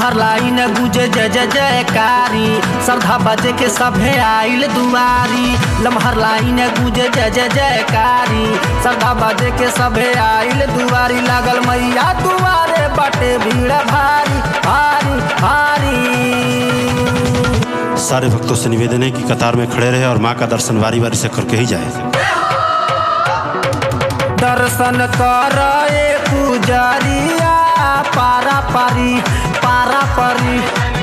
लम्हर लाइन गुजे जय जय जयकारी श्रद्धा बजे के सभे आइल दुआरी लम्हर लाइन गुजे जय जय जयकारी श्रद्धा बजे के सभे आइल दुआरी लागल मैया दुआरे बटे भीड़ भारी भारी भारी सारे भक्तों से निवेदन है कि कतार में खड़े रहे और माँ का दर्शन बारी बारी से करके ही जाए दर्शन कर पुजरिया पारा पारी पारा परी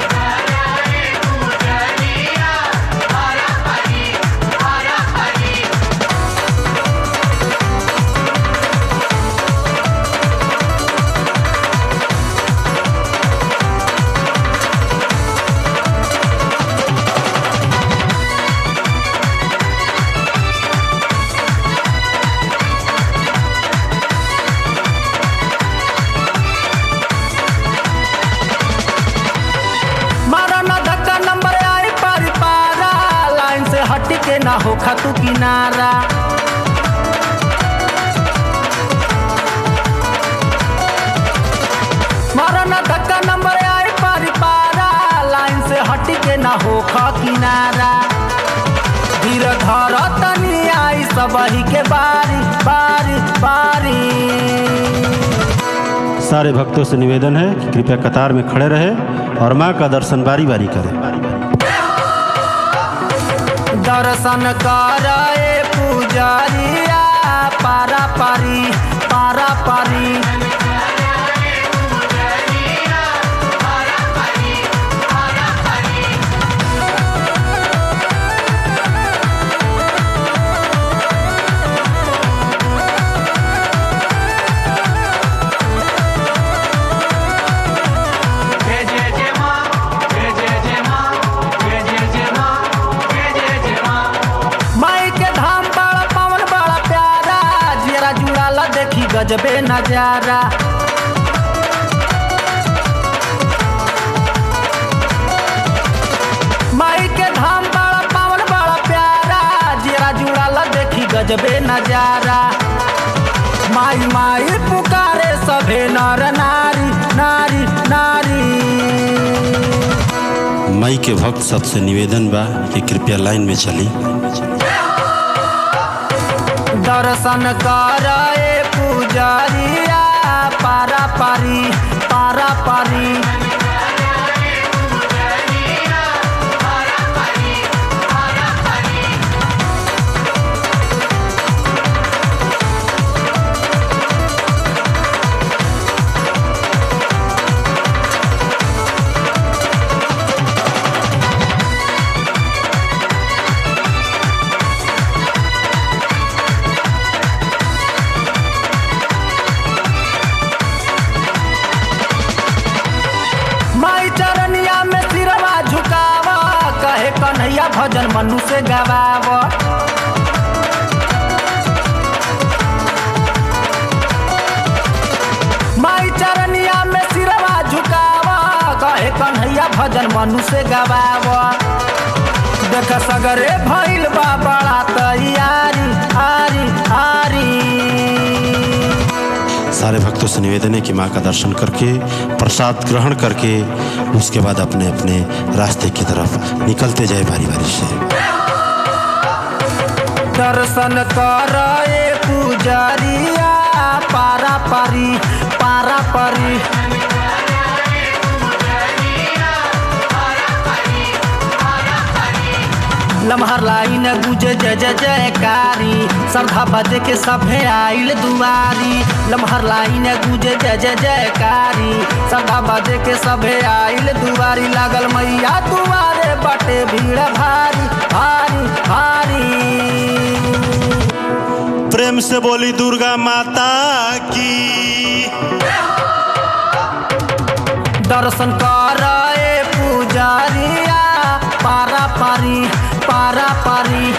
मारा ना धक्का नंबर आई पारी पारा लाइन से हट के ना हो खतु किनारा मारा ना धक्का नंबर आई पारी पारा लाइन से हट के ना हो ख किनारा धीर धर तनी आई सबही के बारी बारी बारी सारे भक्तों से निवेदन है कि कृपया कतार में खड़े रहे और माँ का दर्शन बारी बारी करें दर्शन करे पुजरिया पारा पारी पारा पारी जय जय जय माँ जय जय जय माँ जय जय जय माँ जय जय जय माँ माई के धाम बड़ा पवन बड़ा प्यारा जेरा जुड़ाला देखी गजबे नजारा माई के धाम बड़ा पवन बड़ा प्यारा जेरा जुड़ाला देखी गजबे नजारा माई माई पुकारे सभे नर नारी नारी नारी माई के भक्त सबसे निवेदन बा कि कृपया लाइन में चली दर्शन करे पुजरिया पारा पारी पारा पारी माई चरनिया में सिरवा झुकावा कहे कन्हैया भजन मनु से गवावा माई चरनिया में सिरवा झुकावा कहे कन्हैया भजन मनु से गवावा देख सगरे भइल बा बड़ा तैयारी आरी आरी सारे भक्तों से निवेदन है कि माँ का दर्शन करके प्रसाद ग्रहण करके उसके बाद अपने अपने रास्ते की तरफ निकलते जाए बारी बारी से दर्शन करे पुजरिया पारा पारी पारा पारी लम्हर लाइन गुजे जय जय जयकारी श्रद्धा बजे के सभे आइल दुआरी लम्हर लाइन गुजे जय जय जयकारी श्रद्धा बजे के सभे आइल दुआरी लागल मैया दुआरे बटे भीड़ भारी भारी भारी प्रेम से बोली दुर्गा माता की दर्शन करे पुजरिया पारा पारी पारा पारी